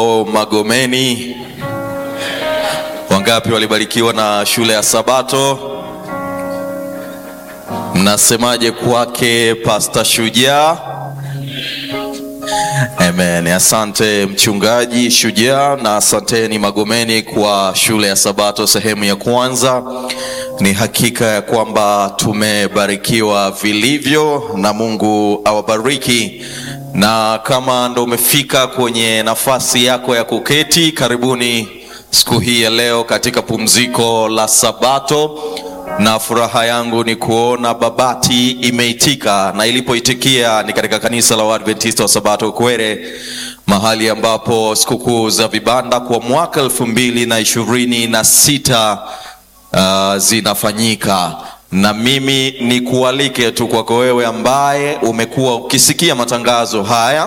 O Magomeni, wangapi walibarikiwa na shule ya Sabato? Mnasemaje kwake Pasta Shujaa? Amen. Asante mchungaji Shujaa, na asanteni Magomeni kwa shule ya Sabato sehemu ya kwanza. Ni hakika ya kwamba tumebarikiwa vilivyo, na Mungu awabariki. Na kama ndo umefika kwenye nafasi yako ya kuketi, karibuni siku hii ya leo katika pumziko la Sabato na furaha yangu ni kuona Babati imeitika na ilipoitikia ni katika kanisa la Waadventista wa Sabato Kwere, mahali ambapo sikukuu za vibanda kwa mwaka elfu mbili na ishirini na sita uh, zinafanyika na mimi ni kualike tu kwako wewe ambaye umekuwa ukisikia matangazo haya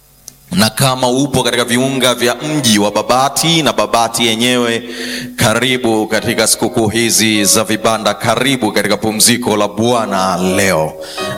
na kama upo katika viunga vya mji wa Babati na Babati yenyewe, karibu katika sikukuu hizi za vibanda, karibu katika pumziko la Bwana leo.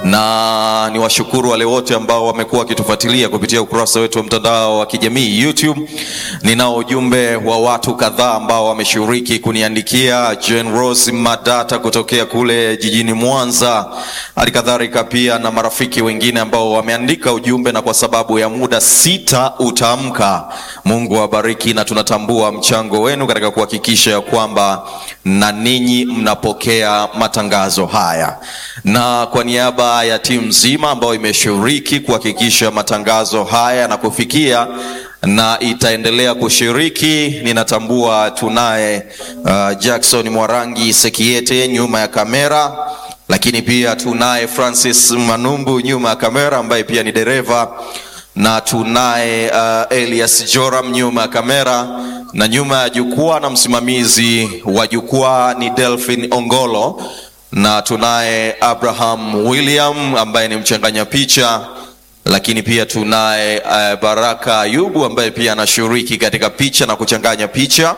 Na ni washukuru wale wote ambao wamekuwa wakitufuatilia kupitia ukurasa wetu wa mtandao wa kijamii YouTube. Ninao ujumbe wa watu kadhaa ambao wameshiriki kuniandikia, Jane Rose Madata kutokea kule jijini Mwanza, hali kadhalika pia na marafiki wengine ambao wameandika ujumbe, na kwa sababu ya muda sita utaamka. Mungu awabariki, na tunatambua mchango wenu katika kuhakikisha ya kwamba na ninyi mnapokea matangazo haya, na kwa niaba ya timu nzima ambayo imeshiriki kuhakikisha matangazo haya na kufikia na itaendelea kushiriki. Ninatambua tunaye uh, Jackson Mwarangi Sekiete nyuma ya kamera, lakini pia tunaye Francis Manumbu nyuma ya kamera ambaye pia ni dereva na tunaye uh, Elias Joram nyuma ya kamera, na nyuma ya jukwaa na msimamizi wa jukwaa ni Delphin Ongolo, na tunaye Abraham William ambaye ni mchanganya picha, lakini pia tunaye uh, Baraka Ayubu ambaye pia anashiriki katika picha na kuchanganya picha.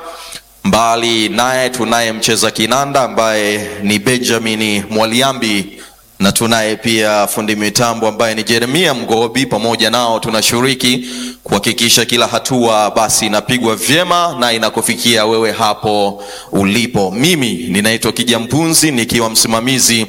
Mbali naye tunaye mcheza kinanda ambaye ni Benjamin Mwaliambi na tunaye pia fundi mitambo ambaye ni Jeremia Mgobi. Pamoja nao tunashiriki kuhakikisha kila hatua basi inapigwa vyema na inakufikia wewe hapo ulipo. Mimi ninaitwa Kijampunzi nikiwa msimamizi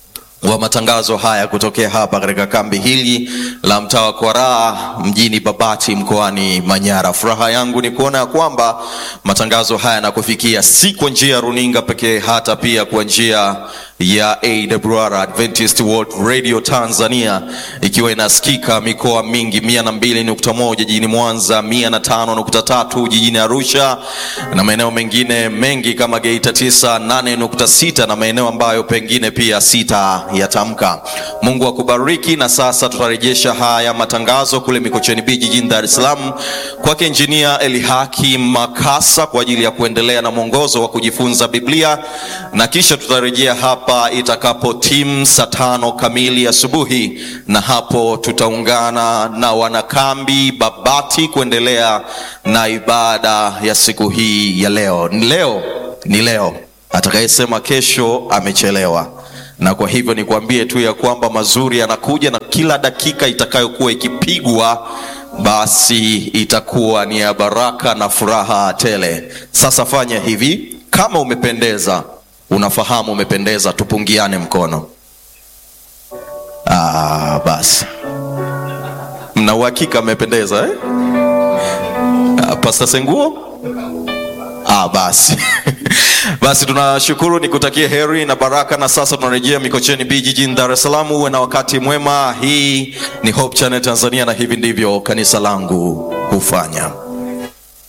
wa matangazo haya kutokea hapa katika kambi hili la mtaa wa Kwaraa mjini Babati mkoani Manyara. Furaha yangu ni kuona ya kwamba matangazo haya yanakufikia si kwa njia ya runinga pekee, hata pia kwa njia ya AWR Adventist World Radio Tanzania, ikiwa inasikika mikoa mingi mia na mbili nukta moja jijini Mwanza, mia na tano nukta tatu jijini Arusha na maeneo mengine mengi kama Geita tisa nane nukta sita na maeneo ambayo pengine pia sita yatamka. Mungu akubariki. Na sasa tutarejesha haya matangazo kule Mikocheni B jijini Dar es Salaam kwake Injinia Elihaki Makasa kwa ajili ya kuendelea na mwongozo wa kujifunza Biblia, na kisha tutarejea hapa itakapo timu saa tano kamili asubuhi, na hapo tutaungana na wanakambi Babati kuendelea na ibada ya siku hii ya leo. Ni leo, ni leo. Atakayesema kesho amechelewa na kwa hivyo nikwambie tu ya kwamba mazuri yanakuja, na kila dakika itakayokuwa ikipigwa basi itakuwa ni ya baraka na furaha tele. Sasa fanya hivi, kama umependeza, unafahamu umependeza, tupungiane mkono. Ah, basi mna uhakika mmependeza eh? Ah, Pasta Senguo Ah, basi basi tunashukuru, nikutakie heri na baraka. Na sasa tunarejea Mikocheni B jijini Dar es Salaam. Uwe na wakati mwema. Hii ni Hope Channel Tanzania, na hivi ndivyo kanisa langu hufanya.